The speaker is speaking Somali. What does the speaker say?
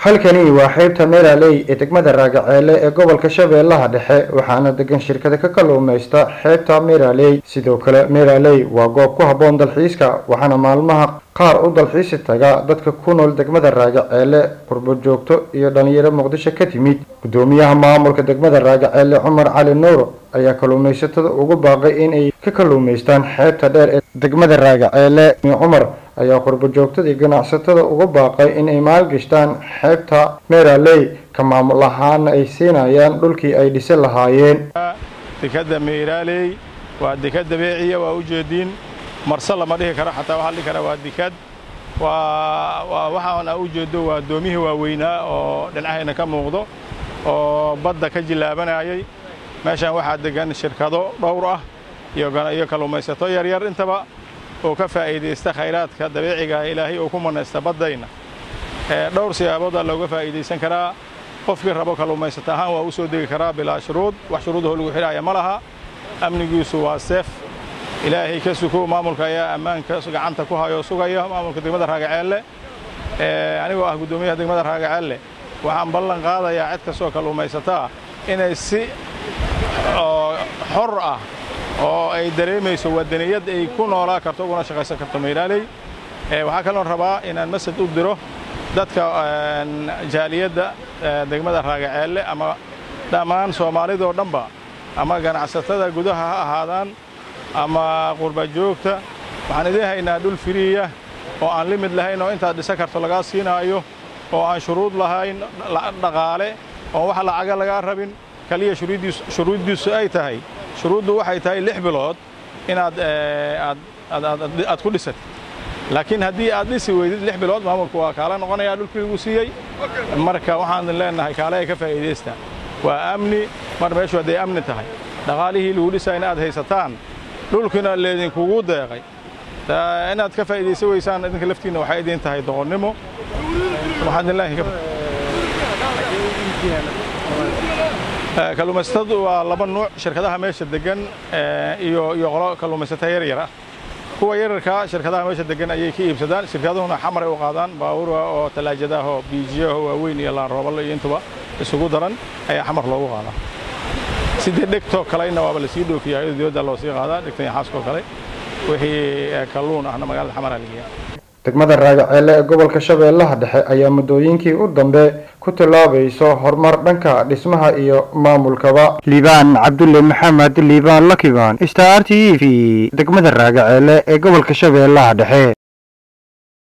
halkani waa xeebta meeraley ee degmada raagaceele ee gobolka shabeellaha dhexe waxaana degan shirkada ka kalluumaysta xeebta meeraley sidoo kale meeraley waa goob ku habboon dalxiiska waxaana maalmaha qaar u dalxiisi taga dadka ku nool degmada raagaceele qurbo joogto iyo dhalinyaro muqdisho ka timid guddoomiyaha maamulka degmada raagaceele cumar cali nuur ayaa kalluumaysatada ugu baaqay inay ka kalluumaystaan xeebta dheer ee degmada raagaceele cumar ayaa qurbo joogtadii ganacsatada uga baaqay inay maalgashtaan xeebta meeraley ka maamul ahaana ay siinayaan dhulkii ay dhisi lahaayeen dekadda meeraaley waa dekad dabeeciya waa u jeediin marse lama dhihi karo xataa waxaa dhihi karaa waa dekad waa waxaan aa u jeedo waa doomihii waaweynaa oo dhinacayna ka muuqdo oo badda ka jillaabanayay meeshaan waxaa degan shirkado dhowr ah iyo kalluumaysato yaryar intaba oo ka faa'iidaysta khayraadka dabiiciga ilaahay oo ku manaysta baddayna dhowr siyaaboodaa looga faa'iidaysan karaa qofkii rabo kalluumaysato ahaan waa u soo degi karaa bilaa shuruud wax shuruudahoo lagu xidhaaya ma laha amnigiisu waa seef ilaahay ka suko maamulka ayaa ammaanka gacanta ku hayoo sugaya maamulka degmada raagaceelle anigoo ah guddoomiyaha degmada raagaceelle waxaan ballan qaadayaa cid kastoo kalluumaysataa inay si xor ah oo ay dareemayso wadaniyad ay ku noolaa karto uguna shaqaysan karto meyraaley waxaa kaloon rabaa inaan masaj u diro dadka jaaliyadda degmada raagaceelle ama dhammaan soomaalidoo dhanba ama ganacsatada gudaha ha ahaadaan ama qurba joogta waxaan idiin haynaa dhul firiya oo aan limid lahayn oo intaad dhisan karto lagaa siinaayo oo aan shuruud lahayn dhaqaale oon wax lacaga lagaa rabin kaliya shuruuddiisu ay tahay shuruuddu waxay tahay lix bilood inaad aad ku dhisatid laakiin haddii aad dhisi weydid lix bilood maamulku waa kaala noqonayaa dhulkii lagu siiyey marka waxaan leennahay kaale ay ka faa'iidaystaan waa amni mar meeshu hadday amni tahay dhaqaalihii lagu dhisaa in aad haysataan dhulkiina leedinkugu deeqay inaad ka faa'iidaysan weysaan idinka laftiinna waxay idin tahay doqonnimo kalluumaysatadu waa laba nuuc shirkadaha meesha degan iyo iyo qolo kalluumaysata yaryar ah kuwa yararkaa shirkadaha meesha degan ayay ka iibsadaan shirkaduhuna xamaray u qaadaan baabuur oo talaajadaho biijiyaho waaweyn iyo laanroobalo iyo intuba isugu daran ayaa xamar loogu qaadaa sidii dhegtoo kalena waaba lasii dhoofiyaa iyadoo dibadda loo sii qaadaa dhegtan iyo xaaskoo kale wixii kalluun ahna magaalada xamara lageeya degmada raagaceele ee gobolka shabeellaha dhexe ayaa muddooyinkii u dambe ku tillaabayso horumar dhanka dhismaha iyo maamulkaba liibaan cabdulle maxamed liibaan lakiban star t v degmada raagaceele ee gobolka shabeellaha dhexe